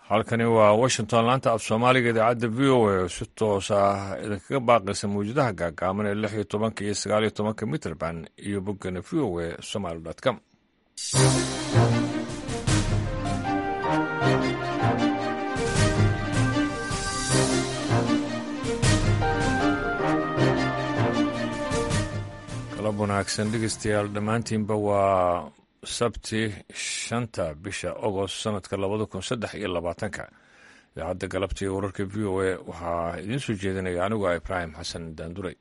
halkani waa washington laanta af soomaaliga idaacadda v o a si toos ah idinkaga baaqaysa mawjadaha gaagaaban ee lix iyo tobanka iyo sagaal iyo tobanka mitrband iyo boggana v o a somaly com galab wanaagsan dhegeystayaal dhammaantiinba waa sabti shanta bisha agost sanadka labada kun saddex iyo labaatanka idaacadda galabta iyo wararka v o a waxaa idiin soo jeedinaya anigu ah ibraahim xasan daanduray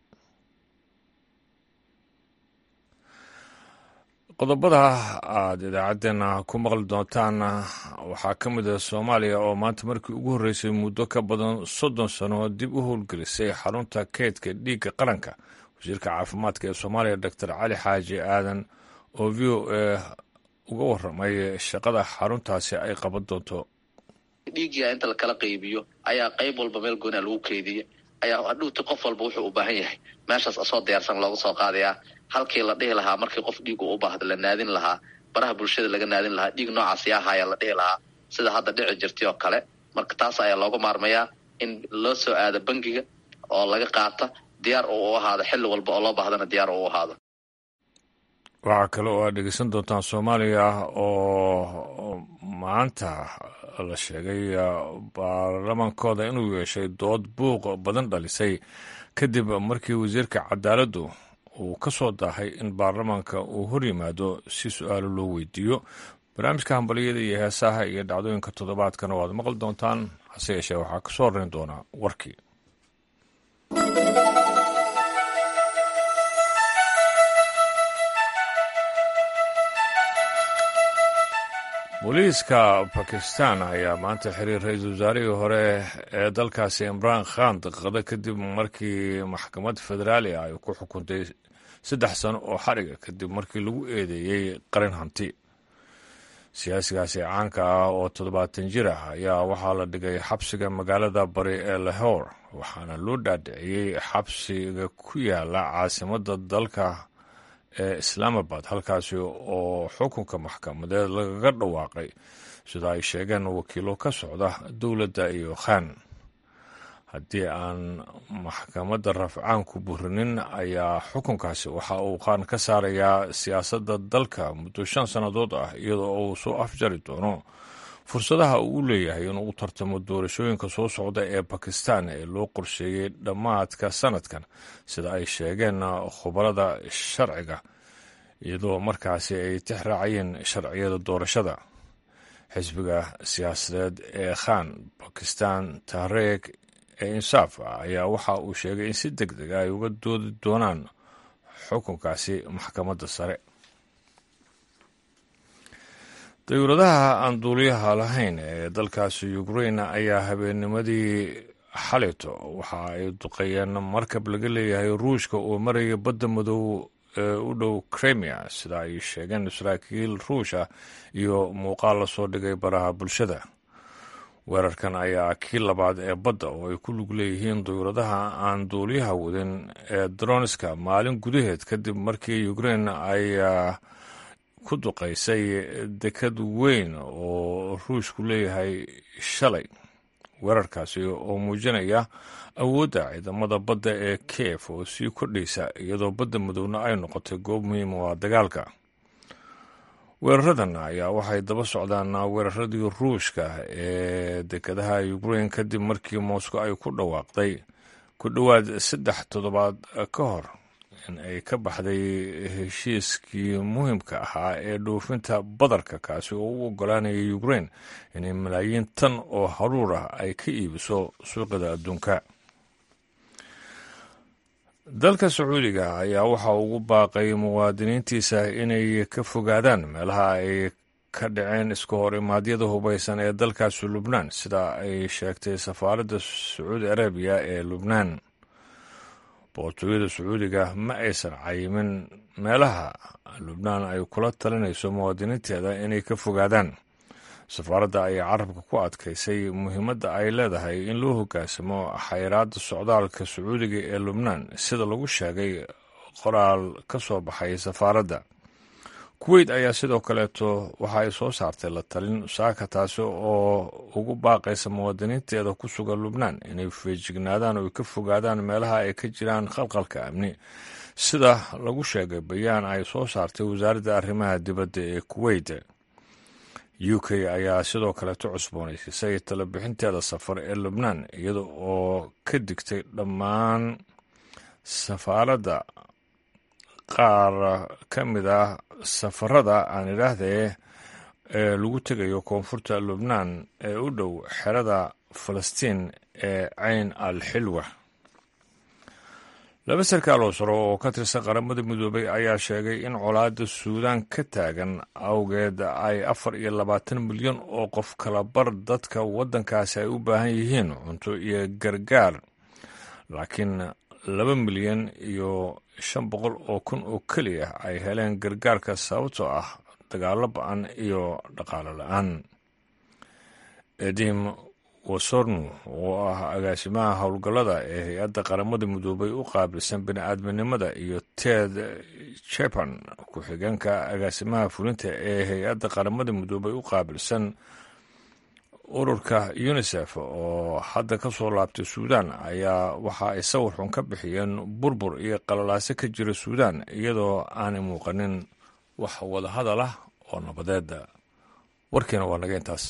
qodobada aada idaacaddeenna ku maqli doontaan waxaa ka mid ah soomaaliya oo maanta markii ugu horreysay muddo ka badan soddon sano dib u howlgelisay xarunta keydka dhiigga qaranka wasiirka caafimaadka ee soomaaliya doctor cali xaaji aadan oo v o a uga waramay shaqada xaruntaasi ay qaban doonto dhiiggia inta lakala qaybiyo ayaa qayb walba meel goonaa lagu keydiya ayaa hadhuuti qof walba wuxuu u baahan yahay meeshaas asoo diyaarsan looga soo qaadayaa halkii la dhihi lahaa markii qof dhiigu u baahdo la naadin lahaa baraha bulshada laga naadin lahaa dhiig noocaas yaa haya la dhihi lahaa sida hadda dhici jirtay oo kale marka taas ayaa looga maarmayaa in loo soo aado bangiga oo laga qaata diyaar uu u ahaado xilli walba oo loo baahdana diyaar uu u ahaado waxaa kale oo aad dhegeysan doontaan soomaaliya oo maanta la sheegay baarlamaankooda inuu yeeshay dood buuq badan dhalisay kadib markii wasiirka cadaaladdu uu ka soo daahay in baarlamaanka uu hor yimaado si su-aalo loo weydiiyo barnaamijka hambaliyada iyo heesaha iyo dhacdooyinka toddobaadkana waad maqli doontaan hase yeeshee waxaa ka soo horeyn doonaa warkii booliiska bakistan ayaa maanta xiriir ra-iisul wasaarihii hore ee dalkaasi imraan khan daqiiqado kadib markii maxkamad federaali ah ay ku xukuntay saddex sano oo xariga kadib markii lagu eedeeyey qarin hanti siyaasigaasi caanka ah oo toddobaatan jir ah ayaa waxaa la dhigay xabsiga magaalada bari ee lahore waxaana loo dhaadhiciyey xabsiga ku yaala caasimadda dalka ee islaamabad halkaasi oo xukunka maxkamadeed lagaga dhawaaqay sida ay sheegeen wakiilo ka socda dowladda iyo khan haddii aan maxkamadda rafcaanku burinin ayaa xukunkaasi waxa uu khan ka saarayaa siyaasadda dalka muddo shan sannadood ah iyadoo uu soo afjari doono fursadaha uu u leeyahay inuu u tartamo doorashooyinka soo socda ee bakistan ee loo qorsheeyey dhammaadka sanadkan sida ay sheegeen khubarada sharciga iyadoo markaasi ay tix raacayeen sharciyada doorashada xisbiga siyaasadeed ee khan bakistan tahreek ee insaaf ah ayaa waxa uu sheegay in si deg deg ay uga doodi doonaan xukunkaasi maxkamadda sare dawladaha aan duuliyaha lahayn ee dalkaasi ukrain ayaa habeennimadii xalito waxa ay duqeeyeen markab laga leeyahay ruushka oo maraya badda madow ee u dhow kremia sida ay sheegeen saraakiil ruush ah iyo muuqaal lasoo dhigay baraha bulshada weerarkan ayaa kii labaad ee badda oo ay ku lug leeyihiin dawladaha aan duuliyaha wadin ee dronska maalin gudaheed kadib markii ukrain ay ku duqaysay dekad weyn oo ruushku leeyahay shalay weerarkaasi oo muujinaya awoodda ciidamada badda ee kiev oo sii kordhaysa iyadoo badda madowna ay noqotay goob muhiima waa dagaalka weeraradan ayaa waxay daba socdaan weeraradii ruushka ee dekadaha ukrain kadib markii moscow ay ku dhawaaqday ku dhowaad saddex toddobaad ka hor in ay ka baxday heshiiskii muhiimka ahaa ee dhoofinta badarka kaasi oo u ogolaanaya ukrain inay malaayiin tan oo haruur ah ay ka iibiso suuqyada adduunka dalka sacuudiga ayaa waxa ugu baaqay muwaadiniintiisa inay ka fogaadaan meelaha ay ka dhaceen iska hor imaadyada hubaysan ee dalkaasi lubnaan sida ay sheegtay safaaradda sacuudi arabiya ee lubnaan boqortooyada sacuudiga ma aysan cayimin meelaha lubnaan ay kula talinayso muwaadiniinteeda inay ka fogaadaan safaaradda ayaa carabka ku adkaysay muhiimadda ay leedahay in loo hoggaansamo xayiraadda socdaalka sacuudiga ee lubnaan sida lagu sheegay qoraal ka soo baxay safaaradda kuweyt ayaa sidoo kaleeto waxa ay soo saartay la talin saaka taasi oo ugu baaqaysa muwaadiniinteeda ku sugan lubnaan inay feejignaadaan oo ay ka fogaadaan meelaha ay ka jiraan khalqalka amni sida lagu sheegay bayaan ay soo saartay wasaaradda arrimaha dibadda ee kuweyt u k ayaa sidoo kaleeto cusboonaysisay talabixinteeda safar ee lubnaan iyada oo ka digtay dhammaan safaaradda qaar ka mid ah safarada aan idhaahdee ee lagu tegayo koonfurta lubnaan ee u dhow xerada falastiin ee cayn al xilwa laba sarkaal oo saro oo ka tirsan qaramada midoobay ayaa sheegay in colaadda suudaan ka taagan awgeed ay afar iyo labaatan milyan oo qof kala bar dadka waddankaasi ay u baahan yihiin cunto iyo gargaar laakiin laba milyan iyo shan boqol oo kun oo keliya ay heleen gargaarka sababtoo ah dagaalo ba-an iyo dhaqaalo la-aan edim wasornu oo ah agaasimaha howlgallada ee hay-adda qaramada midoobay u qaabilsan bini-aadminimada iyo ted japan ku-xigeenka agaasimaha fulinta ee hay-adda qaramada midoobay u qaabilsan ururka unisef oo hadda ka soo laabtay suudaan ayaa waxa ay sawir xun ka bixiyeen burbur iyo qalalaaso ka jira suudaan iyadoo aanay muuqanin wax wadahadal ah oo nabadeeda warkiina waa naga intaas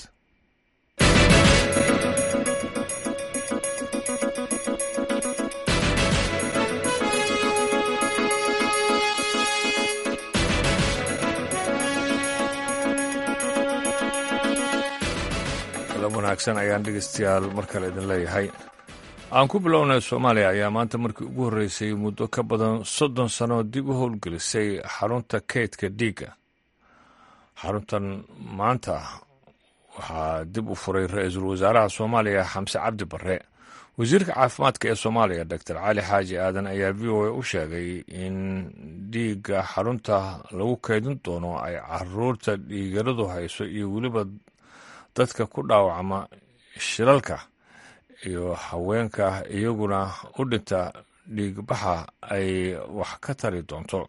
wanaagsan ayaan dhegeystayaal mar kale idin leeyahay aan ku bilownay soomaaliya ayaa maanta markii ugu horreysay muddo ka badan soddon sano dib u howlgelisay xarunta keydka dhiigga xaruntan maanta waxaa dib u furay ra-iisul wasaaraha soomaaliya xamse cabdi barre wasiirka caafimaadka ee soomaaliya doctor cali xaaji aadan ayaa v o a u sheegay in dhiigga xarunta lagu keydin doono ay caruurta dhiigaradu hayso iyo weliba dadka ku dhaawacma shilalka iyo haweenka iyaguna u dhinta dhiigbaxa ay wax ka tari doonto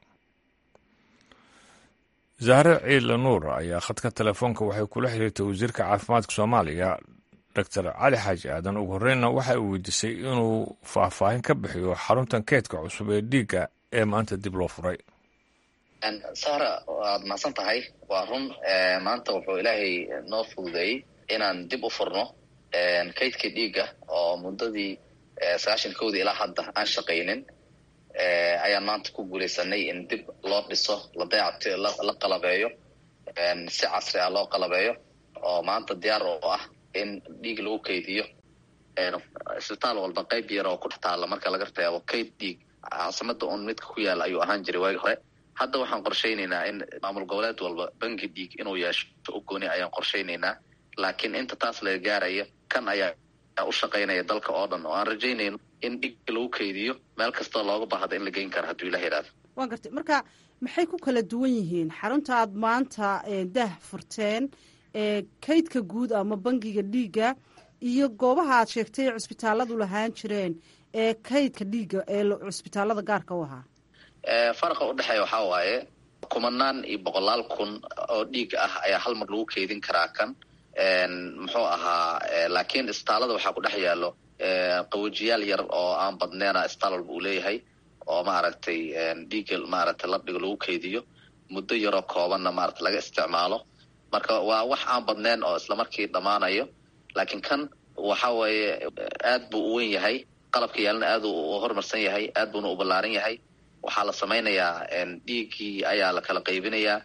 zahre ciidle nuur ayaa khadka telefoonka waxay kula xiriirtay wasiirka caafimaadka soomaaliya doctor cali xaaji aadan ugu horreynna waxa uu weydiisay inuu faahfaahin ka bixiyo xaruntan keydka cusub ee dhiigga ee maanta dib loo furay sahra waad mahadsan tahay waa run maanta wuxuu ilaahay noo fududeeyey inaan dib u furno kaydkii dhiigga oo muddadii sagaashan kowdii ilaa hadda aan shaqaynin ayaan maanta ku guulaysanay in dib loo dhiso la dayacto la qalabeeyo si casri ah loo qalabeeyo oo maanta diyaar oo ah in dhiig lagu kaydiyo isbitaal walba qayb yar oo ku dhex taalla marka laga reebo kayd dhiig caasimada un midka ku yaala ayuu ahaan jiray waagi hore hadda waxaan qorshaynaynaa in maamul goboleed walba bangi dhiig inuu yeesho u gooni ayaan qorshaynaynaa laakiin inta taas laga gaaraya kan ayaa u shaqaynaya dalka oo dhan oo aan rajaynayno in dhiig lagu kaydiyo meel kastoo looga baahda in la geyn karo hadduu ilah yidhahdo waa gartay marka maxay ku kala duwan yihiin xarunta aad maanta dah furteen kaydka guud ama bangiga dhiigga iyo goobaha aad sheegtay cusbitaaladu lahaan jireen ee kaydka dhiigga ee cusbitaalada gaarka u ahaa faraqa udhexeeya waxaa waaye kumanaan iyo boqolaal kun oo dhiig ah ayaa hal mar lagu keydin karaa kan muxuu ahaa laakiin isbitaalada waxaa ku dhex yaalo qawajiyaal yar oo aan badneena isbitaal walba uu leeyahay oo maaragtay dhiigga maaragtay labdhiga lagu keydiyo muddo yaroo koobanna maarata laga isticmaalo marka waa wax aan badneen oo islamarkii dhammaanayo laakiin kan waxa weeye aad buu u wen yahay qalabka yaalana aad u horumarsan yahay aad buuna u ballaaran yahay waxaa la samaynayaa dhiiggii ayaa la kala qaybinayaa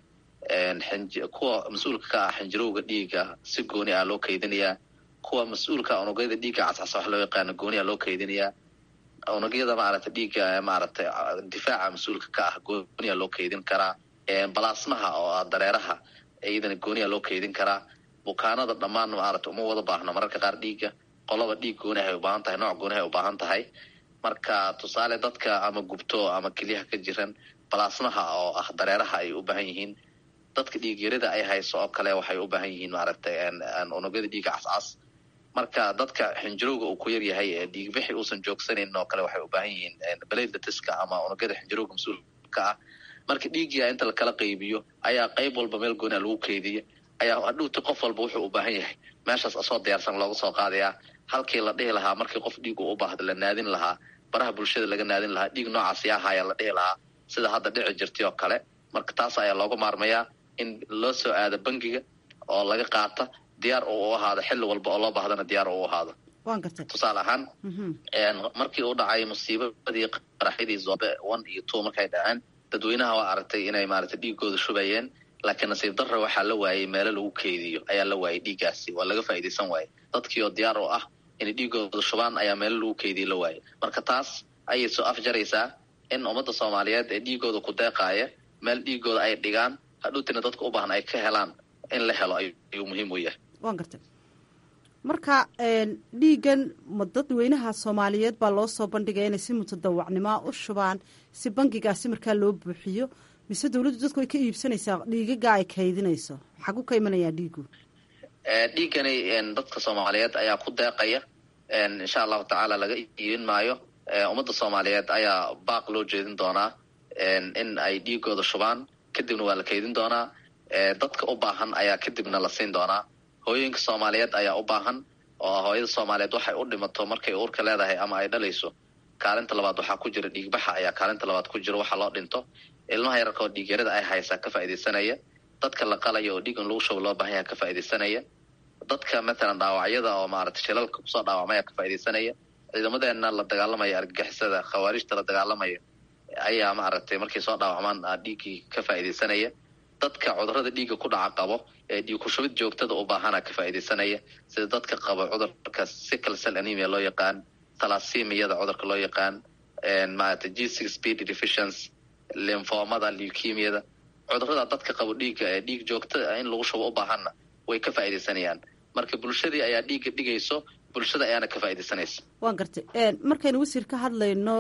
kuwa mas-uulka ka ah xinjirowga dhiigga si gooni ah loo kaydinayaa kuwa mas-uulka unugyada dhiigga cascasa wax loo yaqaano gooniya loo kaydinayaa unugyada maaragtay dhiigga maaragtay difaaca mas-uulka ka ah gooniya loo kaydin karaa balaasmaha oo ah dareeraha iyadana gooniya loo kaydin karaa bukaanada dhammaan maaragtay uma wada baahno mararka qaar dhiigga qolaba dhiig gooni hay ubaahan tahay nooc gooni hay ubaahan tahay marka tusaale dadka ama gubto ama kelyaha ka jiran balaasmaha oo ah dareeraha ay u baahan yihiin dadka dhiigyarida ay hayso oo kale waxay u baahan yihiin maaragtay unugyada dhiigga cascas marka dadka xinjirowga uu ku yar yahay ee dhiigbixi uusan joogsanan oo kale waxay u baahan yihiin beladatiska ama unugyada xinjirowga mas-uulka ah marka dhiiggia inta lakala qaybiyo ayaa qayb walba meel goonaa lagu keydiya ayaa hadhuuti qof walba wuxuu u baahan yahay meeshaas asoo diyaarsan looga soo qaadayaa halkii la dhihi lahaa markii qof dhiig uu u baahda la naadin lahaa baraha bulshada laga naadin lahaa dhiig noocaas yaa haya la dhihi lahaa sida hadda dhici jirtay oo kale marka taas ayaa looga maarmayaa in loo soo aado bangiga oo laga qaata diyaar uu u ahaado xilli walba oo loo baahdana diyaar uu u ahaado waan gartay tusaale ahaan markii uu dhacay musiibadii qaraxyadii zobe one iyo two markay dhaceen dadweynaha waa aragtay inay maaragtay dhiigooda shubayeen laakiin nasiib darra waxaa la waayey meelo lagu keydiyo ayaa la waayey dhiiggaasi waa laga faa'iidaysan waaye dadkii oo diyaar oo ah inay dhiigooda shubaan ayaa meelo lagu keydiyo la waayey marka taas ayay soo afjaraysaa in ummadda soomaaliyeed ee dhiigooda ku deeqaaya meel dhiigooda ay dhigaan hadhuutina dadka u baahan ay ka helaan in la helo ayuu muhiim u yahay waan gartay marka dhiigan ma dadweynaha soomaaliyeed baa loo soo bandhigaya inay si mutadawacnimoa u shubaan si bangigaasi markaa loo buuxiyo mise dawladdu dadku way ka iibsanaysaa dhiigaga ay kaydinayso xagu ka imanayaa dhiigu dhiigani dadka soomaaliyeed ayaa ku deeqaya insha allahu tacaala laga iibin maayo ummadda soomaaliyeed ayaa baaq loo jeedin doonaa in ay dhiigooda shubaan kadibna waa la kaydin doonaa dadka u baahan ayaa kadibna la siin doonaa hooyooyinka soomaaliyeed ayaa u baahan oo hooyada soomaaliyeed waxay u dhimato markay uurka leedahay ama ay dhalayso kaalinta labaad waxaa ku jira dhiigbaxa ayaa kaalinta labaad ku jira waxa loo dhinto ilmaha yararka oo dhiigyarada ay haysaa ka faaidaysanaya dadka la qalaya oo dhiig in lagu shubo loo baahan yaha ka faaidaysanaya dadka matalan dhaawacyada oo maarata shilalka kusoo dhaawacmaya ka faaidaysanaya ciidamadeena la dagaalamaya argagixisada khawaarijta la dagaalamaya ayaa maaragtay markay soo dhaawacmaan dhiiggii ka faaidaysanaya dadka cudurada dhiigga ku dhaca qabo ee dhiig kushubid joogtada u baahana ka faaidaysanaya sida dadka qabo cudurka sickle cell anemia loo yaqaan talasimiyada cudurka loo yaqaan maarata g six speed deficiency limfomada leukemiyada cudurada dadka qabo dhiigga ee dhiig joogta in lagu shubo u baahanna way ka faaidaysanayaan marka bulshadii ayaa dhiigga dhigayso bulshada ayaana ka faaidaysanaysa waan gartay markaynu wasiir ka hadlayno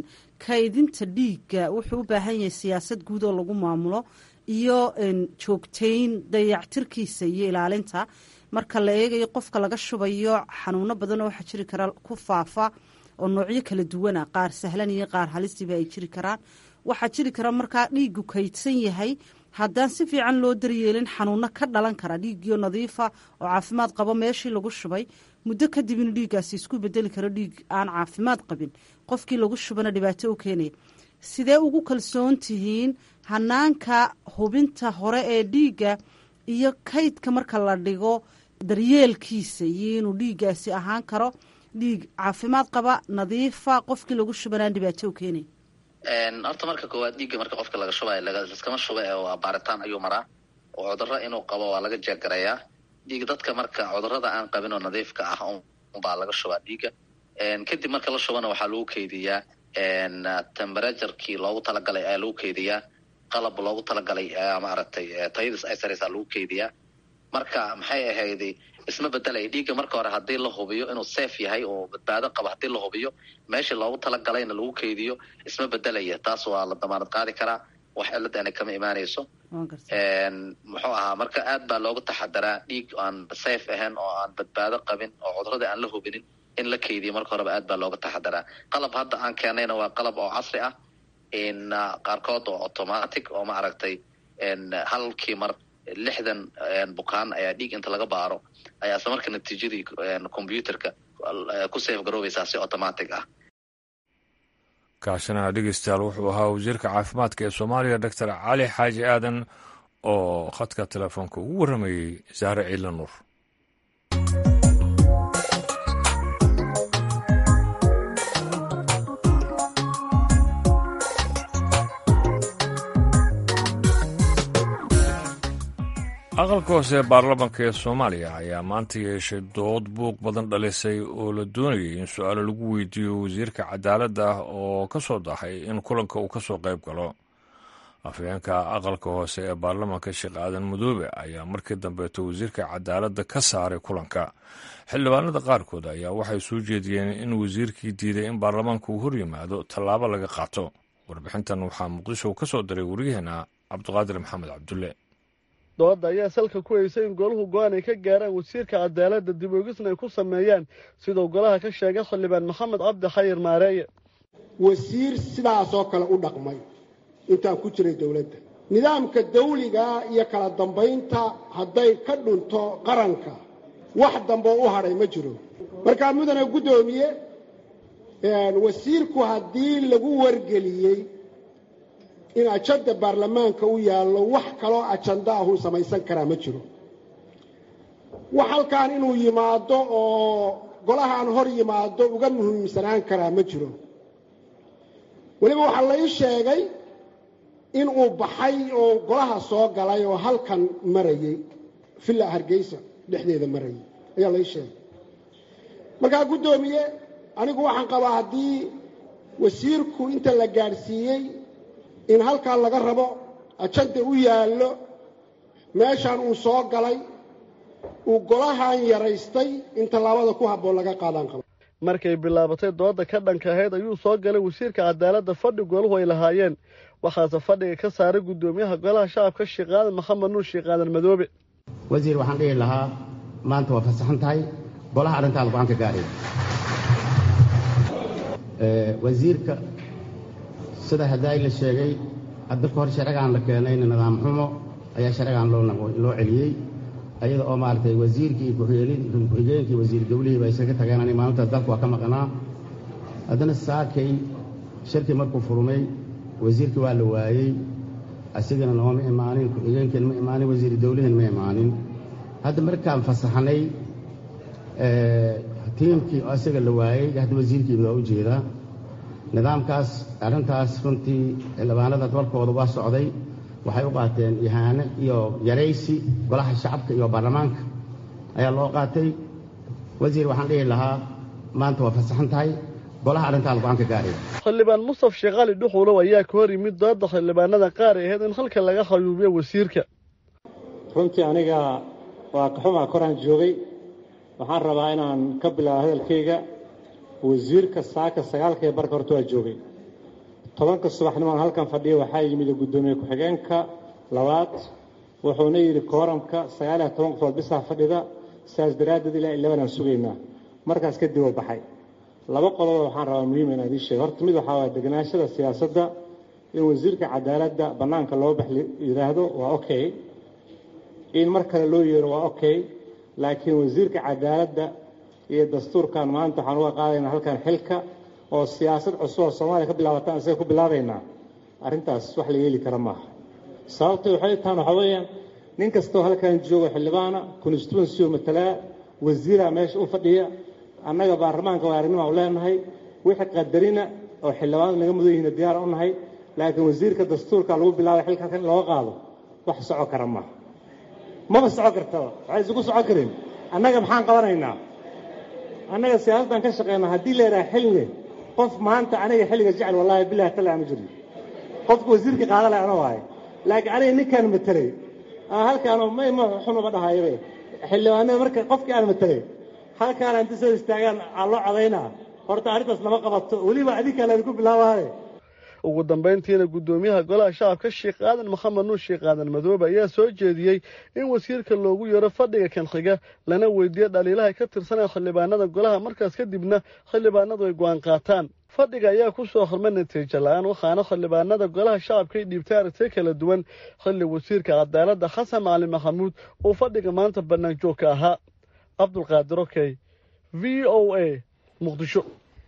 kaydinta dhiigga wuxuu u baahan yahay siyaasad guud oo lagu maamulo iyo joogtayn dayactirkiisa iyo ilaalinta marka la eegayo qofka laga shubayo xanuuno badan oo waxaa jiri kara ku faafa oo noocyo kala duwana qaar sahlan iyo qaar halistiiba ay jiri karaan waxaa jiri kara markaa dhiigu kaydsan yahay haddaan si fiican loo daryeelin xanuuno ka dhalan kara dhiiggiyo nadiifa oo caafimaad qabo meeshii lagu shubay muddo kadib inuu dhiiggaasi isku bedeli karo dhiig aan caafimaad qabin qofkii lagu shubana dhibaato u keenaya sidee ugu kalsoon tihiin hanaanka hubinta hore ee dhiigga iyo kaydka marka la dhigo daryeelkiisa iyo inuu dhiiggaasi ahaan karo dhiig caafimaad qaba nadiifa qofkii lagu shubanaan dhibaato u keenay horta marka koowaad dhiigga marka qofka laga shubayo laskama shuba ee waa baaritaan ayuu maraa oo cudurro inuu qabo waa laga jeegarayaa dhiig dadka marka cudurada aan qabin oo nadiifka ah unbaa laga shubaa dhiigga kadib marka la shubana waxaa lagu keydiyaa temberaturekii loogu talagalay ayaa lagu keydiyaa qalab loogu talagalay maaragtay tayadiis ay saraysaa lagu keydiyaa marka maxay ahayday isma bedelaya dhiigga marka hore haddii la hubiyo inuu safe yahay oo badbaado qabo haddii la hubiyo meeshii loogu talagalayna lagu keydiyo isma bedelaya taas waa la damaanad qaadi karaa wax ciladana kama imaanayso muxuu ahaa marka aad baa loogu taxadaraa dhiig aan safe ahayn oo aan badbaado qabin oo cudurada aan la hubinin in la keydiyo marka horeba aad baa looga taxadaraa qalab hadda aan keenayna waa qalab oo casri ah qaarkood oo automatic oo maaragtay halkii mar lixdan bukaan ayaa dhiig inta laga baaro ayaa isla marka natiijadii combyuterka ku safe garoobaysaa si automatic ah kaasina dhegeystayaal wuxuu ahaa wasiirka caafimaadka ee soomaaliya doctor cali xaaji aadan oo khadka telefoonka ugu warramayey zahre ciila nuur aqalka hoose ee baarlamanka ee soomaaliya ayaa maanta yeeshay dood buuq badan dhalisay oo la doonayay in su-aalo lagu weydiiyo wasiirka cadaaladda ah oo ka soo dahay in kulanka uu ka soo qayb galo afhayeenka aqalka hoose ee baarlamanka sheekh aadan madoobe ayaa markii dambeeto wasiirka cadaaladda ka saaray kulanka xildhibaanada qaarkood ayaa waxay soo jeediyeen in wasiirkii diiday in baarlamaanka uu hor yimaado tallaabo laga qaato warbixintan waxaa muqdisho ka soo diray waryaheena cabdiqaadir maxamed cabdulle dooda ayaa salka ku haysay in goluhu go-aan ay ka gaaraan wasiirka cadaaladda dib oogisna ay ku sameeyaan siduu golaha ka sheegay xildhibaan maxamed cabdi xayir maareeye wasiir sidaasoo kale u dhaqmay intaan ku jiray dowladda nidaamka dawliga iyo kala dambaynta hadday ka dhunto qaranka wax dambe u hadhay ma jiro markaa mudane guddoomiye wasiirku haddii lagu wargeliyey in ajanda baarlamaanka u yaallo wax kaloo ajanda ahuu samaysan karaa ma jiro wax halkaan inuu yimaado oo golahaan hor yimaado uga muhiimsanaan karaa ma jiro weliba waxaa la ii sheegay in uu baxay oo golaha soo galay oo halkan marayey villa hargeysa dhexdeeda marayay ayaa la ii sheegay markaa guddoomiye anigu waxaan qabaa haddii wasiirku inta la gaadhsiiyey in halkaa laga rabo ajanda u yaallo meeshaan uu soo galay uu golahan yaraystay in tallaabada ku habboon laga qaadaan qaba markay bilaabatay dooda ka dhanka ahayd ayuu soo galay wasiirka cadaaladda fadhi golahu ay lahaayeen waxaase fadhiga ka saaray guddoomiyaha golaha shacabka sheekh aadan maxamed nuur sheekh aadan madoobe wasiir waxaan dhihi lahaa maanta waa fasaxan tahay golaha arrintaada go-aan ka gaadhay wasiirka sida haddaay la sheegay hadda ka hor sharcigaan la keenayna nidaam xumo ayaa sharcigaan loo celiyey ayada oo maaragtay wasiirkii ku-xigeenkii wasiir dawlihii baa isaga tageen ani maalintaas dalka waa ka maqnaa haddana saakay shirkii markuu furmay wasiirkii waa la waayey asigana nooma imaanin ku-xigeenkiina ma imaanin wasiir dawlihiina ma imaanin hadda markaan fasaxnay tiimkii isaga la waayey hadda wasiirkiiba waa u jeedaa nidaamkaas arrintaas runtii xildhibaanada dalkooda waa socday waxay u qaateen ihaano iyo yaraysi golaha shacabka iyo baarlamaanka ayaa loo qaatay wasiir waxaan dhihi lahaa maanta waa fasaxan tahay golaha arrintaada go-aan ka gaadhay xildhibaan mustaf sheekh cali dhuxulow ayaa ka hor yimid dooda xildhibaanada qaar ay ahayd in halka laga hayuubiyo wasiirka runtii aniga waa kaxumaa koraan joogay waxaan rabaa inaan ka bilaabo hadalkayga wasiirka saaka sagaalkaiyo barka horta waa joogay tobanka subaxnimaan halkan fadhiya waxaa yimid guddoomiye ku-xigeenka labaad wuxuuna yidhi kooramka sagaaliyo toban qofood bisaa fadhida saas daraaddeed ilaa ilaban aan sugaynaa markaas kadib oo baxay laba qodobo waxaan rabaa muhiim inaan idiin sheego horta mid waxaa waa deganaashada siyaasadda in wasiirka cadaaladda bannaanka loo bax yidhaahdo waa okay in mar kale loo yeero waa okay laakiin wasiirka cadaaladda iyo dastuurkan maanta waxaan uga qaadaynaa halkan xilka oo siyaasad cusub oo soomaaliya ka bilaabataan isaga ku bilaabaynaa arrintaas wax la yeeli kara maaha sababtay waxay tahan waxaa weeyaan nin kastoo halkan jooga xildhibaana constituency oo matalaa wasiira meesha u fadhiya annaga baarlamaanka waa arrinnima u leenahay wixii qadarina oo xildhibaanadu naga mudan yihiin diyaara u nahay laakiin wasiirka dastuurka lagu bilaabay xilka halkan in looga qaado wax soco kara maaha maba soco kartaba waxay isugu socon karin annaga maxaan qabanaynaa annaga siyaasaddan ka shaqeynaa haddii la yidhaha xilli qof maanta aniga xilliga jecel wallaahi bilahi tala ma jirno qofka wasiirka qaada leh ana waaye laakiin aniga ninkaan matelay halkaan mayma xunuma dhahayabe xildhibaanada marka qofkii aan matelay halkaan inta soo istaagaan aa loo codaynaa horta arrintaas lama qabato weliba adinkaa laydinku bilaabaaye ugu dambayntiina guddoomiyaha golaha shacabka sheekh aadan maxamed nuur sheekh aadan madoobe ayaa soo jeediyey in wasiirka loogu yeero fadhiga kan xiga lana weydiiyo dhaliilaha ka tirsanaya xildhibaanada golaha markaas kadibna xildhibaanadu ay go'aan qaataan fadhiga ayaa ku soo hormay natiijo la-aan waxaana xildhibaanada golaha shacabka ay dhiibtay aragtiyo kala duwan xilli wasiirka cadaaladda xasan macalin maxamuud uu fadhiga maanta bannaan joog ka ahaa cabdulqaadir okey v o a muqdisho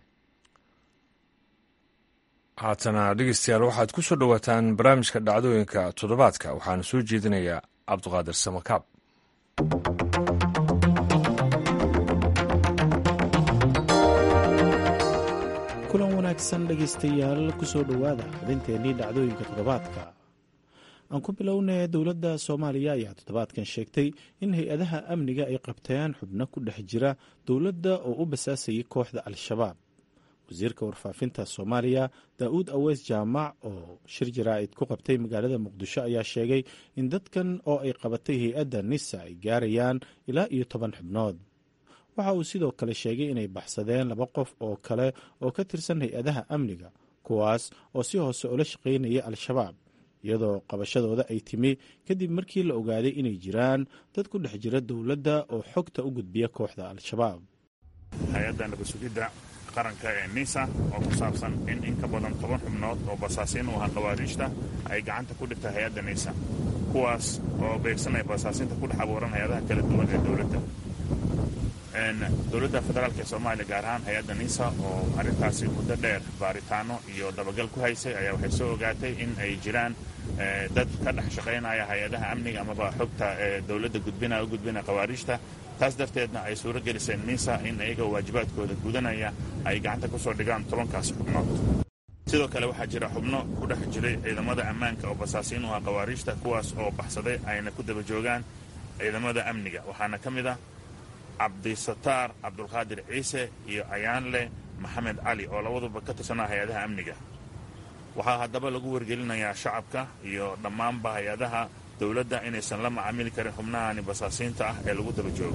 haatana dhegeystayaal waxaad ku soo dhowaataan barnaamijka dhacdooyinka toddobaadka waxaana soo jeedinayaa cabduqaadir samakaab kulan wanaagsan dhegaystayaal kusoo dhowaada xubinteennii dhacdooyinka toddobaadka aan ku bilownay dowladda soomaaliya ayaa toddobaadkan sheegtay in hay-adaha amniga ay qabteen xubno ku dhex jira dowladda oo u basaasayay kooxda al-shabaab wasiirka warfaafinta soomaaliya daa-uud aweys jaamac oo shir jaraa'id ku qabtay magaalada muqdisho ayaa sheegay in dadkan oo ay qabatay hay-adda nisa ay gaarayaan ilaa iyo toban xubnood waxa uu sidoo kale sheegay inay baxsadeen laba qof oo kale oo ka tirsan hay-adaha amniga kuwaas oo si hoose ula shaqaynaya al-shabaab iyadoo qabashadooda ay timi kadib markii la ogaaday inay jiraan dad ku dhex jira dowladda oo xogta u gudbiya kooxda al-shabaab hay-adda nabasugidda qaranka ee nisa oo ku saabsan in in ka badan toban xubnood oo basaasiin u ahaa khawaariijta ay gacanta ku dhigta hay-adda nisa kuwaas oo beegsanaya basaasiinta ku dhex abuuran hay-adaha kala duwan ee dowladda dowladda federaalk ee soomaaliya gaar ahaan hay-adda nisa oo arrintaasi muddo dheer baaritaano iyo dabagal ku haysay ayaa waxay soo ogaatay in ay jiraan dad ka dhex shaqaynaya hay-adaha amniga amaba xogta ee dowladda gudbinaya u gudbinaya khawaariijta taas darteedna ay suuro geliseen nisa in iyaga waajibaadkooda gudanaya ay gacanta ku soo dhigaan tobankaasi xubnood sidoo kale waxaa jira xubno ku dhex jiray ciidamada ammaanka oo basaasiin u ah khawaariijta kuwaas oo baxsaday ayna ku daba joogaan ciidamada amniga waxaana ka mid ah cabdisataar cabdulqaadir ciise iyo ayaanle maxamed cali oo labaduba ka tirsanaa hay-adaha amniga waxaa haddaba lagu wargelinayaa shacabka iyo dhammaanba hay-adaha dowladda inaysan la macaamili karin xubnahani basaasiinta ah ee lagu daba joogo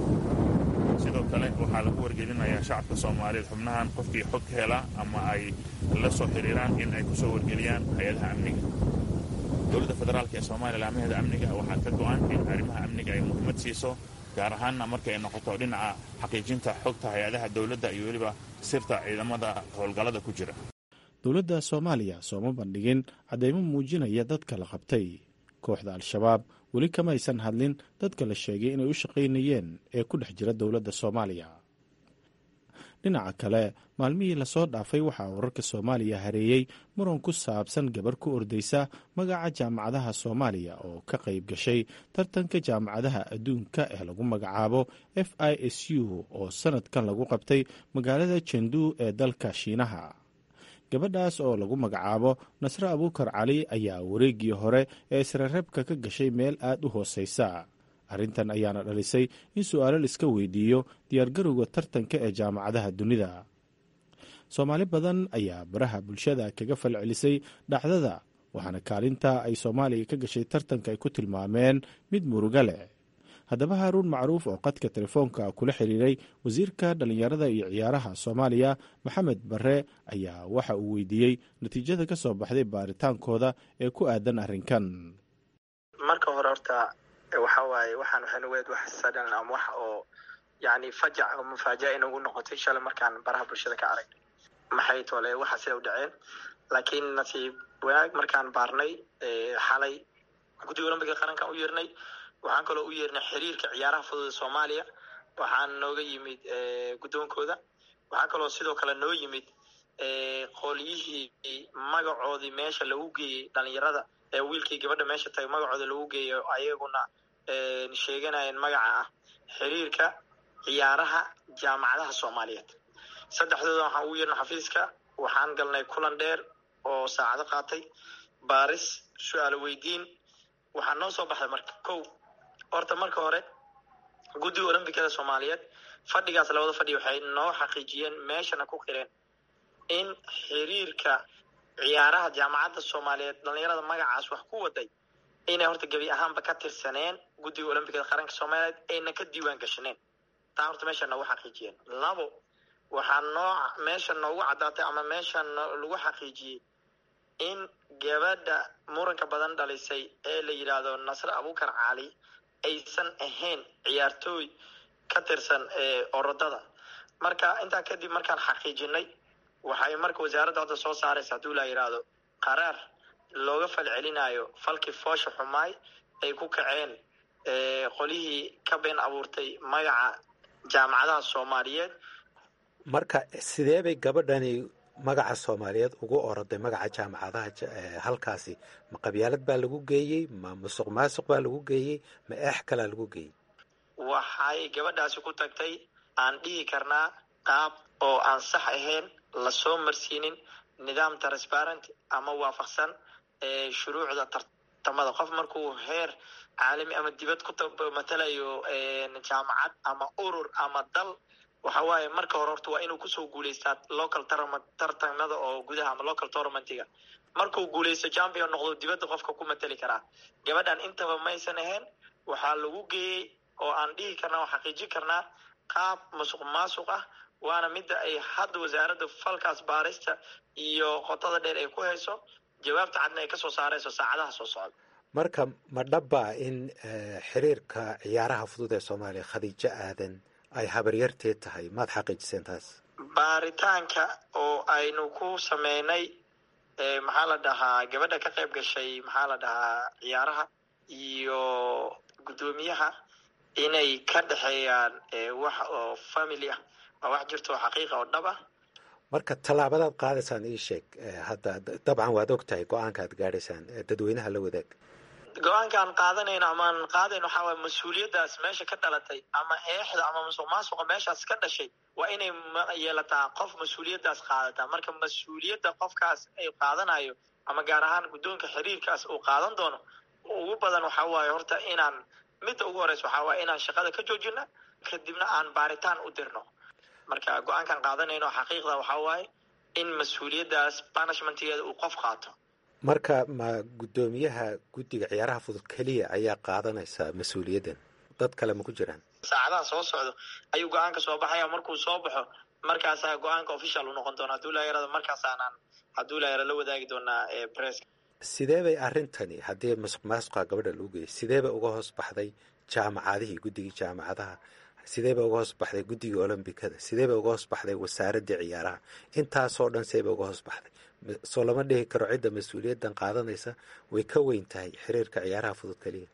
sidoo kale waxaa lagu wargelinayaa shacabka soomaaliyeed xubnahan qofkii xog ka hela ama ay la soo xiriiraan in ay ku soo wargeliyaan hay-adaha amniga dowladda federaalk ee soomaaliya laamaheeda amniga waxaa ka go-an in arrimaha amniga ay muhiimad siiso gaar ahaanna marka ay noqoto dhinaca xaqiijinta xogta hay-adaha dowladda iyo weliba sirta ciidamada howlgallada ku jira dowladda soomaaliya sooma bandhigin caddeymo muujinaya dadka la qabtay kooxda al-shabaab weli kamaysan hadlin dadka la sheegay inay u shaqaynayeen ee ku dhex jira dowladda soomaaliya dhinaca kale maalmihii lasoo dhaafay waxaa wararka soomaaliya hareeyey muran ku saabsan gabar ku ordaysa magaca jaamacadaha soomaaliya oo ka qayb gashay tartanka jaamacadaha adduunka ee lagu magacaabo f i s u oo sanadkan lagu qabtay magaalada jendu ee dalka shiinaha gabadhaas oo lagu magacaabo nasre abuukar cali ayaa wareeggii hore ee israreebka ka gashay meel aad u hooseysa arrintan ayaana dhalisay in su-aalo laiska weydiiyo diyaargarowga tartanka ee jaamacadaha dunida soomaali badan ayaa baraha bulshada kaga falcelisay dhacdada waxaana kaalinta ay soomaaliya ka gashay tartanka ay ku tilmaameen mid muruga leh haddaba haaruun macruuf oo qadka telefoonka kula xiriiray wasiirka dhallinyarada iyo ciyaaraha soomaaliya maxamed bare ayaa waxa uu weydiiyey natiijada ka soo baxday baaritaankooda ee ku aadan arrinkan marka hore horta waxa waaye waxaan waxaynu weed wax sadan ama wax oo yani fajac oo mufaaja'a inagu noqotay shalay markaan baraha bulshada ka aragnay maxay tole waxa sida u dhaceen laakiin nasiib wanaag markaan baarnay xalay guddiga olombiga qarankan u yeernay waxaan kaloo u yeernay xiriirka ciyaaraha fudud ee soomaaliya waxaan nooga yimid guddoonkooda waxaa kaloo sidoo kale noo yimid qolyihii magacoodii meesha lagu geeyey dhalinyarada ee wiilkii gabadha meesha tagay magacooda lagu geeyo ayaguna sheeganayeen magaca ah xiriirka ciyaaraha jaamacadaha soomaaliyeed saddexdooda waxaan ugu yeernay xafiiska waxaan galnay kulan dheer oo saacado qaatay baaris su-aalo weydiin waxaa noo soo baxday marka kow horta marka hore guddiga olombikada soomaaliyeed fadhigaas labada fadhi waxay noo xaqiijiyeen meeshana ku qireen in xiriirka ciyaaraha jaamacadda soomaaliyeed dhalinyarada magacaas wax ku waday inay horta gebi ahaanba ka tirsaneen guddiga olombikada qaranka soomaaliyeed ayna ka diiwaan gashaneen taa horta meesha noogu xaqiijiyeen labo waxaa noo meesha noogu caddaatay ama meesha lagu xaqiijiyey in gabadha muranka badan dhalisay ee la yidhaahdo nasre abuukar cali aysan ahayn ciyaartooy ka tirsan orodada marka intaa kadib markaan xaqiijinay waxay marka wasaaradda hadda soo saaraysa hadduu la yidhaahdo qaraar looga falcelinayo falkii foosha xumaay ay ku kaceen qolihii ka been abuurtay magaca jaamacadaha soomaaliyeed marka sidee bay gabadhani magaca soomaaliyeed ugu oroday magaca jaamacadaha halkaasi ma qabyaalad baa lagu geeyey ma musuq maasuq baa lagu geeyey ma eex kalaa lagu geeyey waxay gabadhaasi ku tagtay aan dhihi karnaa qaab oo aan sax ahayn lasoo marsiinin nidaam transparent ama waafaqsan shuruucda tartamada qof markuu heer caalami ama dibad ku matalayo jaamacad ama urur ama dal waxa waaye marka hore horta waa inuu kusoo guuleystaa local tartamada oo gudaha ama local tournamentiga markuu guuleysto champion noqdo dibadda qofka ku matali karaa gabadhan intaba maysan ahayn waxaa lagu geeyey oo aan dhihi karnaa oo xaqiijin karnaa qaab musuq maasuq ah waana midda ay hadda wasaaradda falkaas baarista iyo qotada dheer ay ku hayso jawaabta cadna ay kasoo saarayso saacadaha soo socda marka ma dhabbaa in xiriirka ciyaaraha fudud ee soomaaliya khadiijo aadan ay habaryarteed tahay maad xaqiijiseen taas baaritaanka oo aynu ku sameynay maxaa la dhahaa gabadha ka qayb gashay maxaa la dhahaa ciyaaraha iyo guddoomiyaha inay ka dhexeeyaan wax oo family ah waa wax jirto oo xaqiiqa oo dhab ah marka tallaabadaad qaadaysaan ii sheeg hadda dabcan waad og tahay go-aanka aad gaadhaysaan dadweynaha la wadaag go-aankaan qaadanayno amaan qaadayno waxaa waay mas-uuliyaddaas meesha ka dhalatay ama eexda ama musuq maasuqa meeshaas ka dhashay waa inay yeelataa qof mas-uuliyaddaas qaadataa marka mas-uuliyadda qofkaas ay qaadanayo ama gaar ahaan guddoonka xiriirkaas uu qaadan doono ugu badan waxaa waaye horta inaan midda ugu horeysa waxaa waaye inaan shaqada ka joojina kadibna aan baaritaan u dirno marka go-aankaan qaadanayno xaqiiqda waxaa waaye in mas-uuliyaddaas banishmentgeeda uu qof qaato marka ma guddoomiyaha guddiga ciyaaraha fudud keliya ayaa qaadanaysa mas-uuliyaddan dad kale ma ku jiraan saacadaha soo socdo ayuu go-aanka soo baxaya markuu soo baxo markaasaa go-aanka official u noqon doona haduu laa yarada markaasaanaan hadduu laa yara la wadaagi doonaa press sidee bay arrintani haddii masuq maasuqa gabadha lagu geeyay sidee bay uga hoos baxday jaamacadihii guddigii jaamacadaha sidee bay uga hoos baxday guddigii olombikada sidee bay uga hoos baxday wasaaraddii ciyaaraha intaasoo dhan see bay uga hoos baxday soo lama dhihi karo cidda mas-uuliyaddan qaadanaysa way ka weyn tahay xiriirka ciyaaraha fudud keliya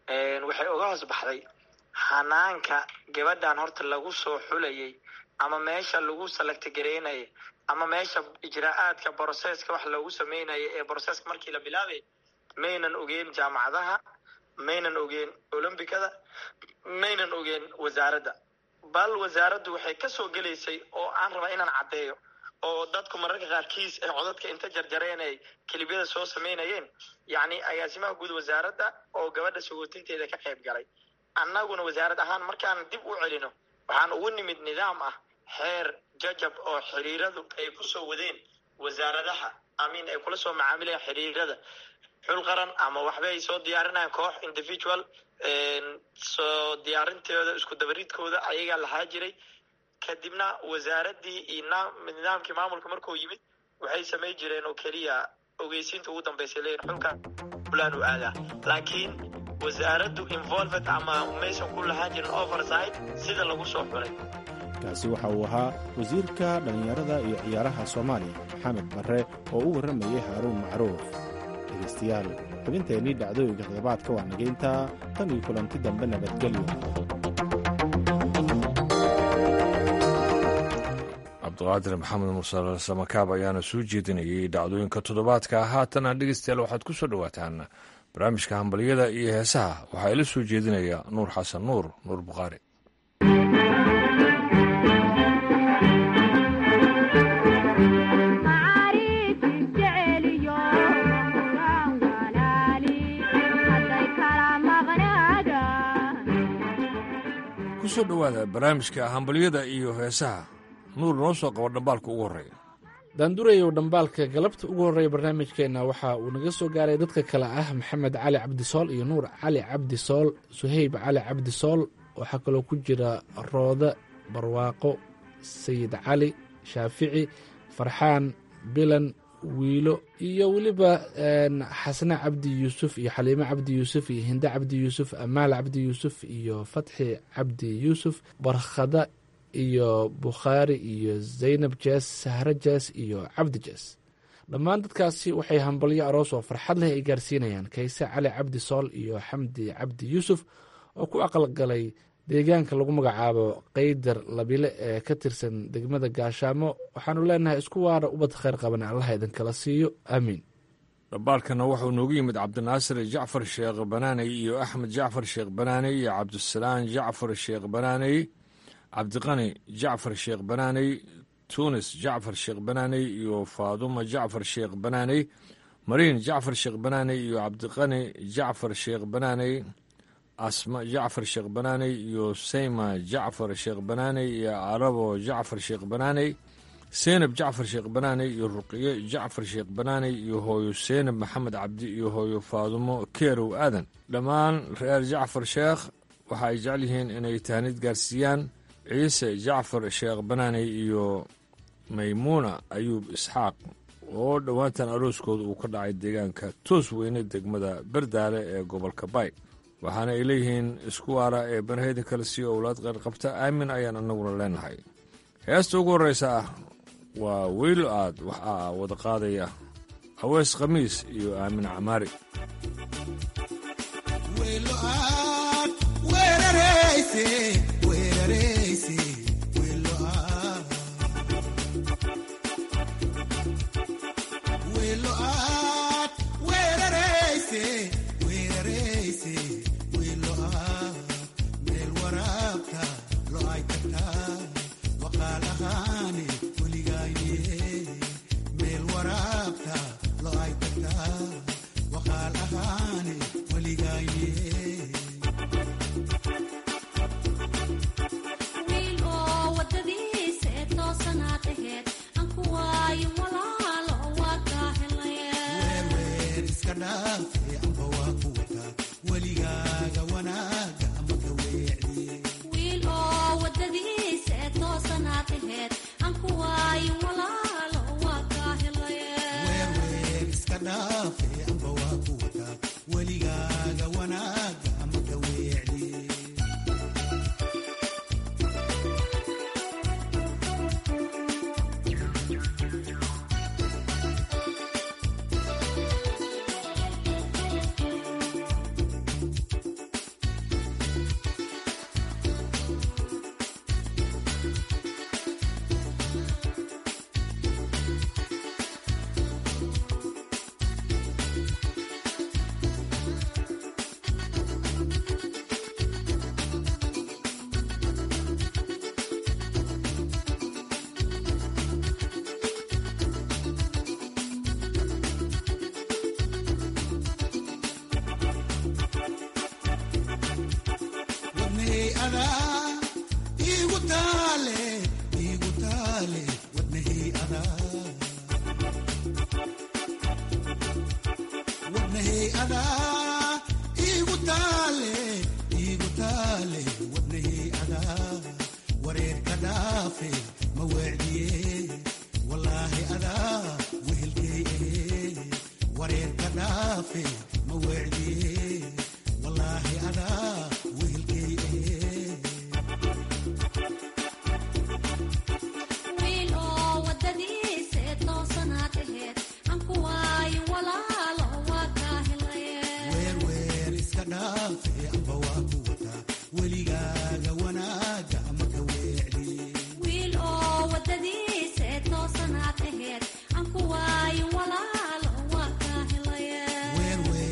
waxay uga hoos baxday xanaanka gabadhan horta lagu soo xulayay ama meesha lagu salagtagareynaya ama meesha ijraa-aadka broseska wax loogu sameynaya ee broseska markii la bilaabay maynan ogeen jaamacadaha maynan ogeen olombikada maynan ogeen wasaaradda bal wasaaraddu waxay kasoo gelaysay oo aan rabaa inaan caddeeyo oo dadku mararka qaarkiis ee codadka inta jarjareen ay kelibyada soo sameynayeen yacni agaasimaha guud wasaaradda oo gabadha sagootinteeda ka qayb galay annaguna wasaarad ahaan markaan dib u celino waxaan ugu nimid nidaam ah xeer jajab oo xiriiradu ay kusoo wadeen wasaaradaha amin ay kula soo macaamilayaan xiriirada xul qaran ama waxbay soo diyaarinayaan koox individual soo diyaarinteeda isku dabaridkooda ayagaa lahaa jiray kadibna wasaaraddii iyo nidaamkii maamulka markuu yimid waxay samay jireen oo keliya ogeysiinta ugu dambeysay leeyihin xulka fulaan u aadaa laakiin wasaaraddu involved ama maysan ku lahaan jirin oversight sida lagu soo xulay kaasi waxa uu ahaa wasiirka dhallinyarada iyo ciyaaraha soomaaliya maxamed barre oo u warramayay haaruun macruuf dhegaystayaal xubinteennii dhacdooyinka toddobaadka waa nagayntaa tan iyo kulanti dambe nabadgelyo cabdiqaadir maxamed mursal samakaab ayaana soo jeedinayay dhacdooyinka toddobaadka haatana dhegeystayaal waxaad ku soo dhowaataan barnaamijka hambalyada iyo heesaha waxaa ila soo jeedinaya nuur xasan nuur nuur bukhaari kusoo dhowaada barnaamijka hambalyada iyo heesaha nuur noo soo qabo dhambaalka ugu horreeya daandurayow dhambaalka galabta ugu horreeya barnaamijkeenna waxa uu naga soo gaaray dadka kale ah maxamed cali cabdisool iyo nuur cali cabdisool suhayb cali cabdisool waxaa kaloo ku jira rooda barwaaqo sayid cali shaafici farxaan bilan wiilo iyo weliba xasne cabdi yuusuf iyo xaliime cabdi yuusuf iyo hinde cabdi yuusuf amaal cabdi yuusuf iyo fatxi cabdi yuusuf barkhada iyo bukhaari iyo zaynab jees sahro jees iyo cabdi jees dhammaan dadkaasi waxay hambalyo aroos oo farxad leh ay gaarsiinayaan kayse cali cabdi sool iyo xamdi cabdi yuusuf oo ku aqalgalay deegaanka lagu magacaabo qaydar labile ee ka tirsan degmada gaashaamo waxaanu leenahay isku waara ubad khayr qaban allaha idinkala siiyo aamiin dhambaalkana wuxuu noogu yimid cabdinaasir jacfar sheekh banaaney iyo axmed jacfar sheekh banaaney iyo cabdisalaan jacfar sheekh banaaney cabdiqani jacfar sheekh banaaney tunis jacfar sheekh banaaney iyo faaduma jacfar sheekh banaaney mariin jacfar sheekh banaaney iyo cabdiqani jacfar sheekh banaaney asma jacfar sheekh banaaney iyo sayma jacfar sheekh banaaney iyo arabo jacfar sheekh banaaney seynab jacfar sheekh banaaney iyo ruqiye jacfar sheekh banaaney iyo hooyo seynab maxamed cabdi iyo hooyo faadumo keerow aadan dhammaan reer jacfar sheekh waxa ay jecel yihiin inay tahnid gaarsiiyaan ciise jacfar sheekh banaaney iyo maymuuna ayuub isxaaq oo dhowaantan arooskooda uu ka dhacay deegaanka toos weyne degmada berdaale ee gobolka bay waxaana ay leeyihiin isku waara ee banaheyda kale sii owlaad qeyr qabta aamin ayaan annaguna leenahay heesta ugu horreysa ah waa weylo aad waxaa wada qaadaya hawees khamiis iyo aamin camaari Where, where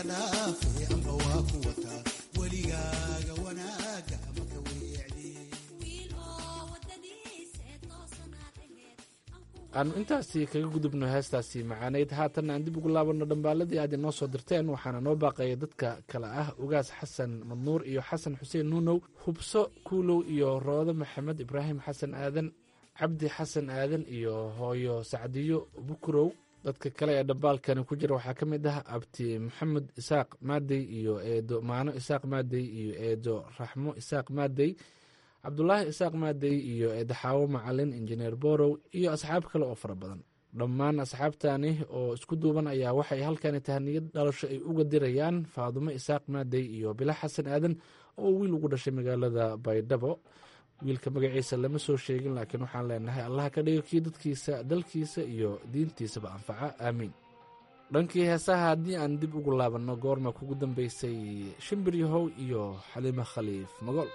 aanu intaasi kaga gudubno heestaasi macaaneyd haatan aan dib ugu laabanno dhambaaladii aad inoo soo dirteen waxaana noo baaqaya dadka kale ah ugaas xasan madnuur iyo xasan xuseen nuunow hubso kuulow iyo roodo maxamed ibraahim xasan aadan cabdi xasan aadan iyo hooyo sacdiyo bukurow dadka kale ee dhambaalkani ku jira waxaa ka mid ah abti maxamed isaaq maadey iyo eedo maano isaaq maadey iyo eedo raxmo isaaq maadey cabdulaahi isaaq maadey iyo eedaxaawo macalin injineer borow iyo asxaab kale oo fara badan dhammaan asxaabtani oo isku duuban ayaa waxay halkani tahaniyad dhalasho ay uga dirayaan faadumo isaaq maadey iyo bila xasan aadan oo wiil ugu dhashay magaalada baydhabo wiilka magaciisa lama soo sheegin laakiin waxaan leenahay allaha ka dhigo kii dadkiisa dalkiisa iyo diintiisaba anfaca aamiin dhankii heesaha haddii aan dib ugu laabanno goorma kugu dambeysay shimbir yahow iyo xaliimo khaliif magool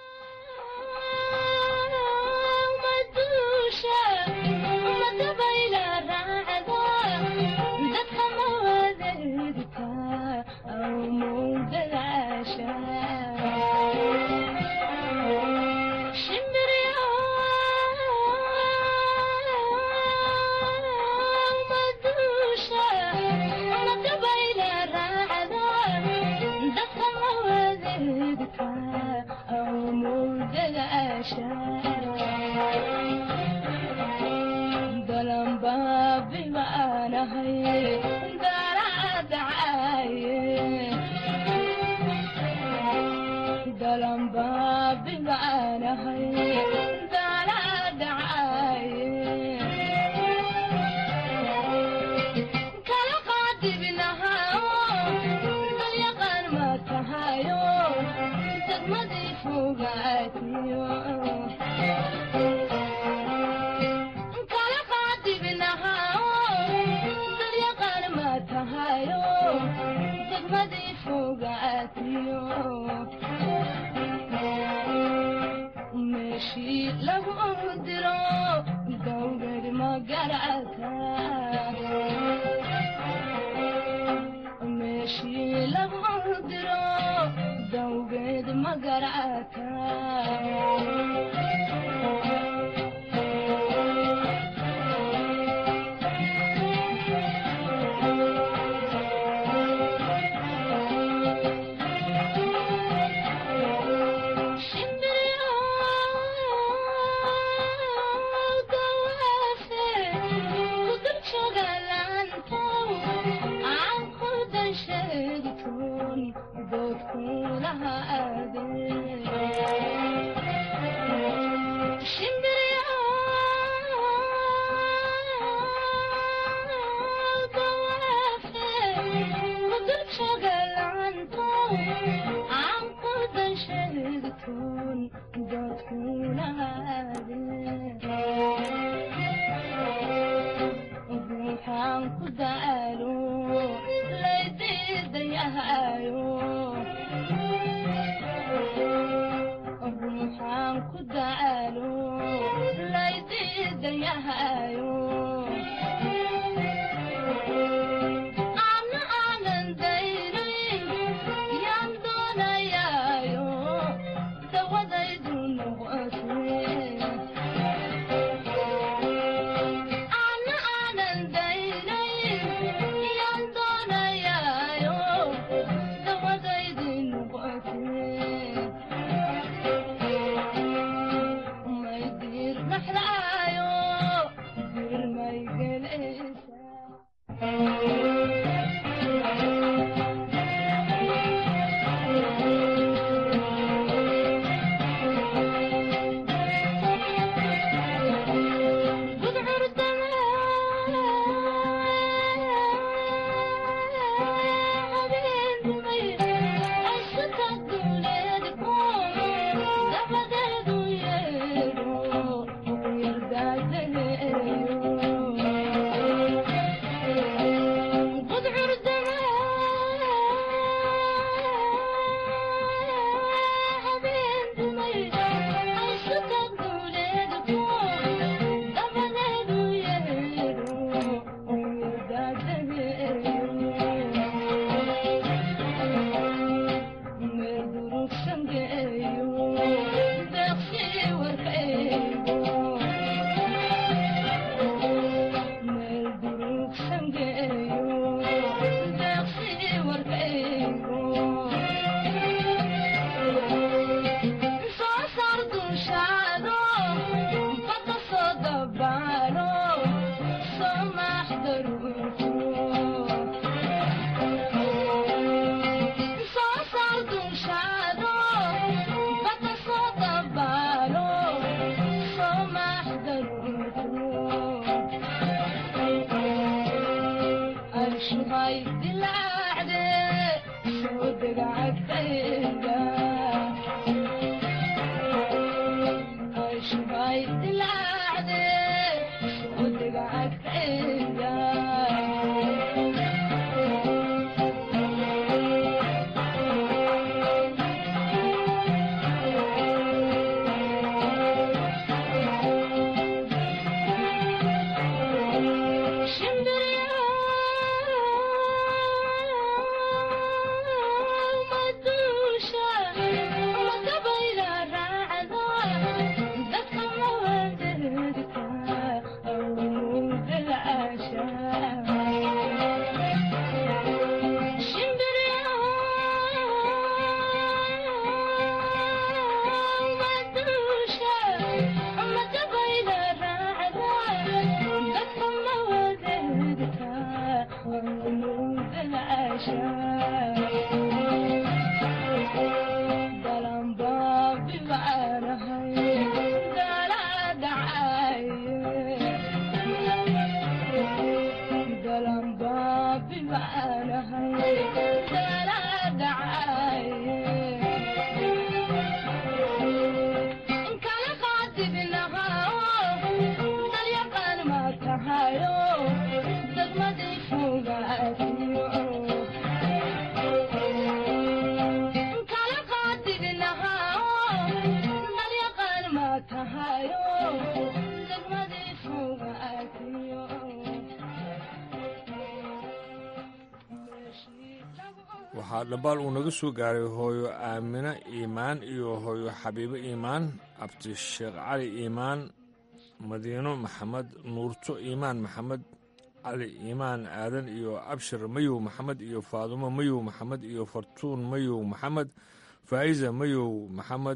waxaa dhambaal uu naga soo gaaray hooyo aamine iimaan iyo hooyo xabiibo iimaan abdi sheekh cali iimaan madiino maxamed nuurto iimaan maxamed cali iimaan aadan iyo abshir mayow maxamed iyo faadumo mayow maxamed iyo fartuun mayow maxamed faa'iza mayow maxamed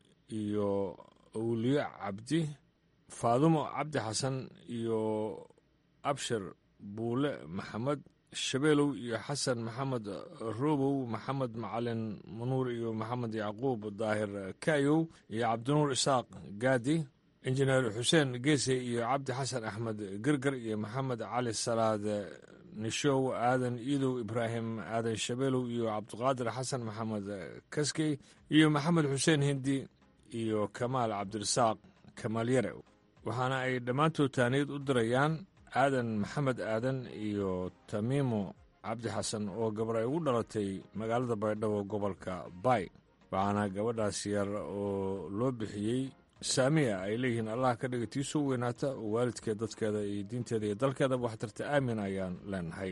iyo awliye cabdi faadumo cabdi xasan iyo abshir buule maxamed shabeelow iyo xasan maxamed robow maxamed macalin manuur iyo maxamed yacquub daahir kaayow iyo cabdinuur isaaq gaadi injineer xuseen geese iyo cabdi xasan axmed gerger iyo maxamed cali salaad nishow aadan iidow ibraahim aadan shabeelow iyo cabdiqaadir xasan maxamed kaskey iyo maxamed xuseen hindi iyo kamaal cabdirasaaq kamaal yare waxaana ay dhammaantood taaniyad u dirayaan aadan maxamed aadan iyo tamiimo cabdi xasan oo gabar ay ugu dhalatay magaalada baydhabo gobolka baay waxaana gabadhaas yar oo loo bixiyey saamiya ay leeyihiin allah ka dhiga tii soo weynaata oo waalidkeed dadkeeda iyo diinteeda iyo dalkeedaba waxtarta aamin ayaan leenahay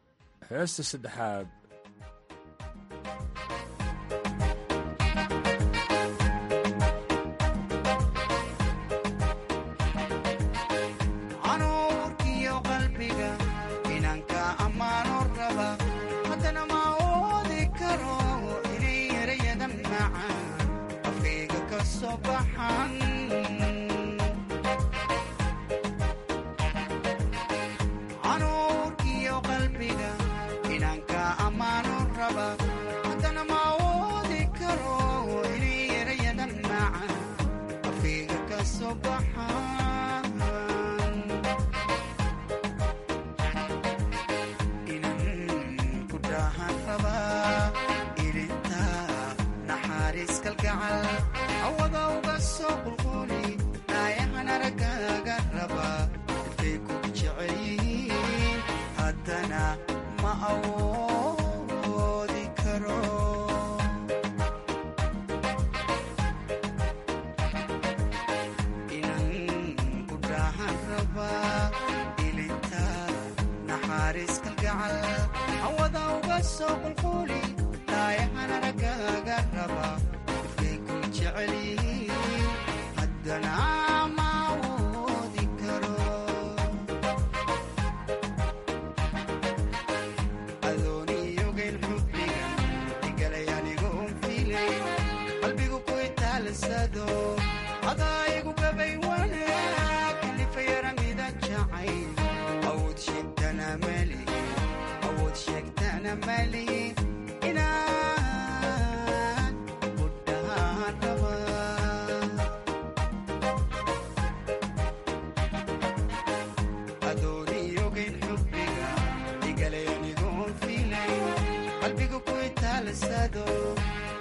heesta saddexaad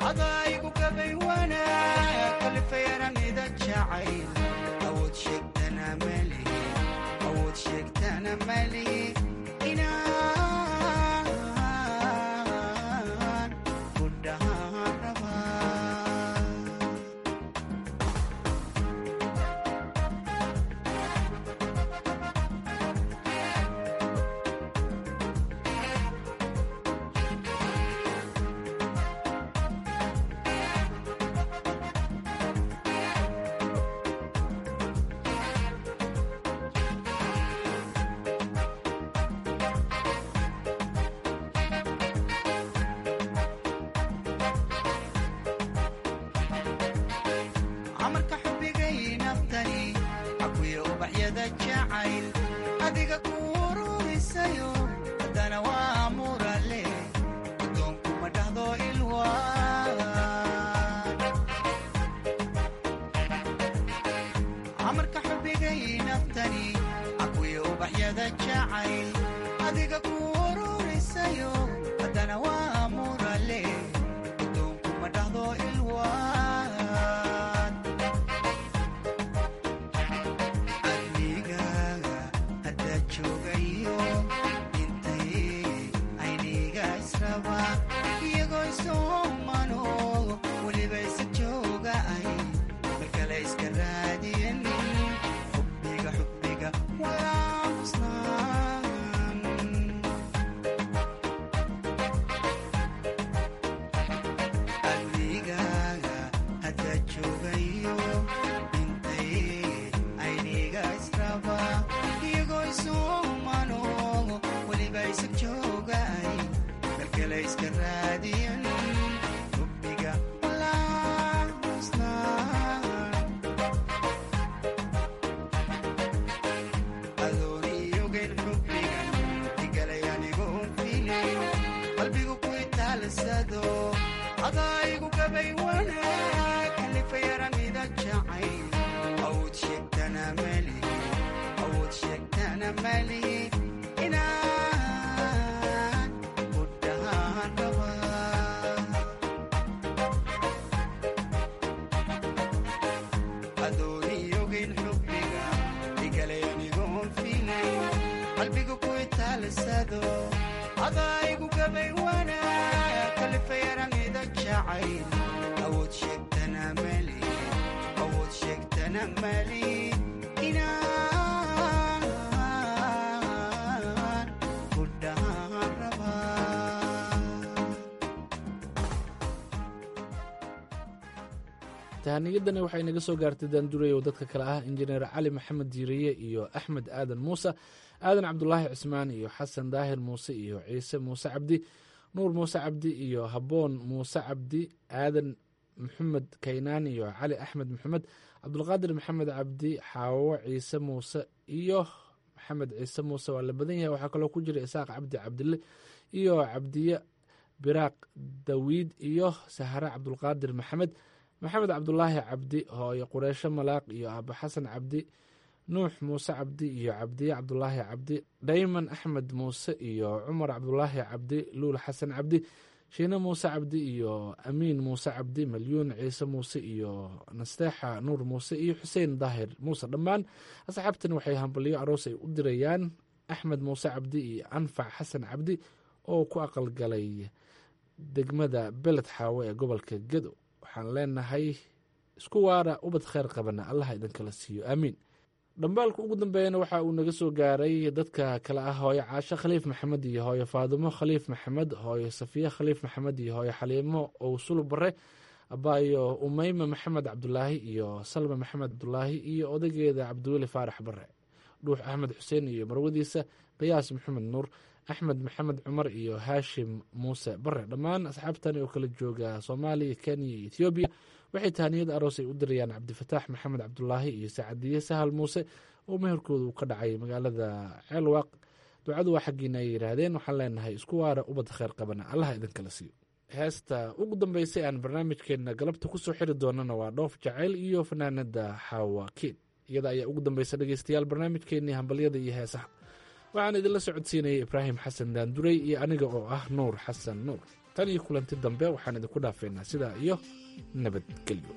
adaygu gabay wanaag kalifeeranida jacayl awood sheegtana malihi awood sheegtana malihi inaan ku dhahaan rabaa amarka xubigay naftani akuya ubaxyada jacayl adiga ku ururisayo haddana waa murale adoonku ma dhahdo ilwaan amarka xubigay naftani akuya ubaxyada jacayl adiga ku ururisayo haddana waa murale adoonku ma dhahdo ilwaan adnigaaga haddaa joogayo intay ayniga israba iyagoo isoomano weliba isa jooga ay markale iska raadiyan xubbiga xubbiga waa musnaan adnigaaga haddaa joogayo intay ayniga israba iyagoo isuumano weliba isa jooga ay markale iska raadiyan xubbiga walaa musnaan adooniyogen xubbigan igalay anigoon filayn qalbigu ku itaalsado adaygu gabay wanaag kalifayaranida jacayl awood sheegtana malihi awood sheegtana malihi inaan ku dhahaan rabaa adooniyogen xubbiga igalay anigoon filayn qalbigu ku itaalsado adaygu gabay wanaag kalifayaranida jacayl awood sheegtana malihi awood sheegtana malihi inaan ku dhahaan rabaa tahaniyadani waxay naga soo gaartay daanduray oo dadka kale ah injineer cali maxamed diiriye iyo axmed aadan muuse aadan cabdulaahi cismaan iyo xasan daahir muuse iyo ciise muuse cabdi nuur muuse cabdi iyo haboon muuse cabdi aadan maxamed kaynaan iyo cali axmed maxamed cabdulqaadir maxamed cabdi xaawo ciise muuse iyo maxamed ciise muuse waa la badan yahay waxaa kaloo ku jira isaaq cabdi cabdille iyo cabdiye biraaq dawiid iyo sahare cabdulqaadir maxamed maxamed cabdulaahi cabdi hooyo qureysho malaaq iyo aaba xasan cabdi nuux muuse cabdi iyo cabdiye cabdulaahi cabdi dhayman axmed muuse iyo cumar cabdulaahi cabdi luul xasan cabdi shiine muuse cabdi iyo amiin muuse cabdi malyuun ciise muuse iyo nasteexa nuur muuse iyo xuseen daahir muuse dhammaan asxaabtan waxay hambalyo aroos ay u dirayaan axmed muuse cabdi iyo anfac xasan cabdi oo ku aqalgalay degmada beled xaawe ee gobolka gedo waxaan leenahay isku waara ubad kheyr qabana allaha idinkala siiyo aamiin dhambaalka ugu dambeeyana waxa uu naga soo gaaray dadka kale ah hooyo caasho khaliif maxamed iyo hooyo faadumo khaliif maxamed hooyo safiye khaliif maxamed iyo hooyo xaliimo owsulu bare abaayo umeyme maxamed cabdulaahi iyo salma maxamed cabdulaahi iyo odageeda cabdiweli faarax bare dhuux axmed xuseen iyo marwadiisa qiyaas maxamed nuur axmed maxamed cumar iyo haashim muuse bare dhammaan asxaabtani oo kala jooga soomaaliya kenya iyo ethoobiya waxay tahaniyada aroos ay u dirayaan cabdifataax maxamed cabdulaahi iyo saacadiye sahal muuse oo meherkooda uu ka dhacay magaalada ceelwaaq ducadu waa xaggiina ay yidhaahdeen waxaan leenahay isku waara ubad kheyr qabana allaha idinkala siiyo heesta ugu dambeysay aan barnaamijkeena galabta kusoo xiri doonana waa dhoof jacayl iyo fanaanada xaawakiin iyada ayaa ugu dambeysa dhegeystayaal barnaamijkeenii hambalyada iyo heesaha waxaan idinla socodsiinayay ibraahim xasan daanduray iyo aniga oo ah nuur xasan nuur tan iyo kulanti dambe waxaan idinku dhaafeynaa sidaa iyo nabadgelyo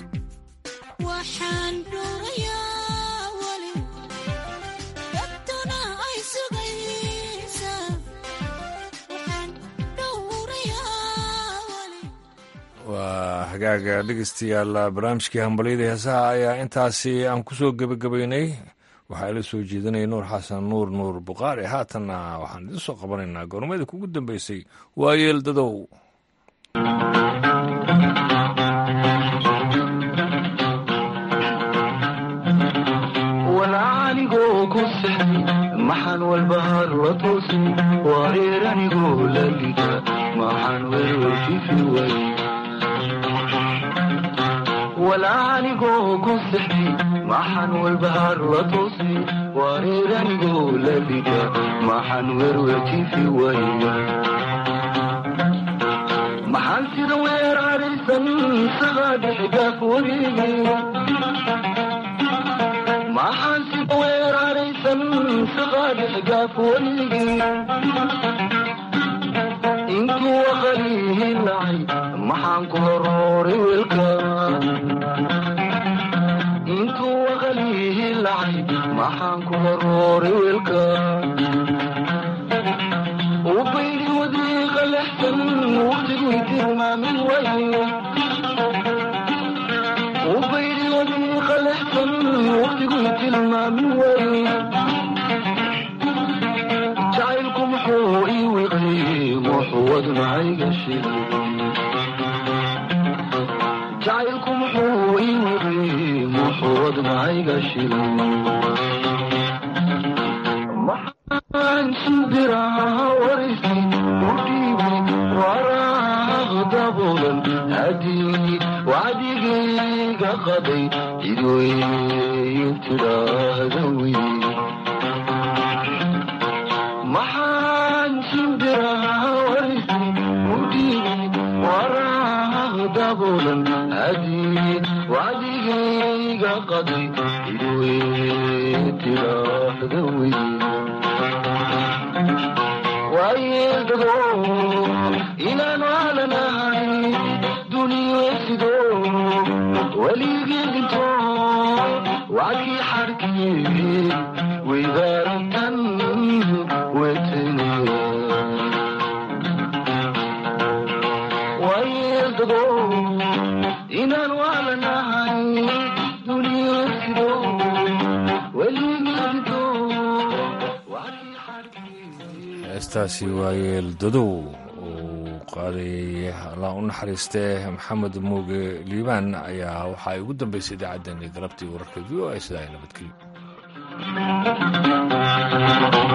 waxaan dhuurayaa weli dadtuna hagaaga dhegeystayaal barnaamijkii hambalyada heesaha ayaa intaasi aan kusoo gebagabaynay waxaa ila soo jeedinaya nuur xasan nuur nuur buqaari haatanna waxaan idin soo qabanaynaa goormada kugu dambeysay waayeel dadow walaacanigoo ku sexday maxaan walbahaar la toosin wareer anigoo la liga maxaan werwerfifi way walaacanigoo ku sexday maxaan walbahaar la toosin wareer anigoo la liga maxaan werwerjifi way maxaan sida weer araysan saqaadhixigaaf wareegay maxaan sida weeraraysan saqaadhixigaaf wareegay intuu waqalihi lacay maxaan ku horooray weelka intuu waqalihi lacay maxaan ku horooray weelka ubaydi wadiiqa lexsan waqtigu tilmaamin waye ubaydi wadiiqa lexsan waqtigu tilmaamin waye jacaylku muxuu ii wiqay muxuu wadnacayga shilay jacaylku muxuu ii wiqay muxuu wadnacayga shilay maxaan shimbiraha warisi u dhiibay waraaq daboolan hadii wacdigayga qaday cidweyn tidhaahda wey maxaan shimbiraha warisi u dhiibay waraaq daboolan hadii wacdigayga qaday cidweyn tidhaahda wey waayedado inaan waalanahay duniyesido weligeedinto wacdii xarkii weydaaratan wetene waayedado inaan waalanahay duniyesido weligeedinto heestaasi waayeel dadow uu qaadayay allah u naxariistee maxamed muuge liibaan ayaa waxaa ay ugu dambeysay idaacaddeenii galabtii wararka v o a sidaa ay nabadgelyo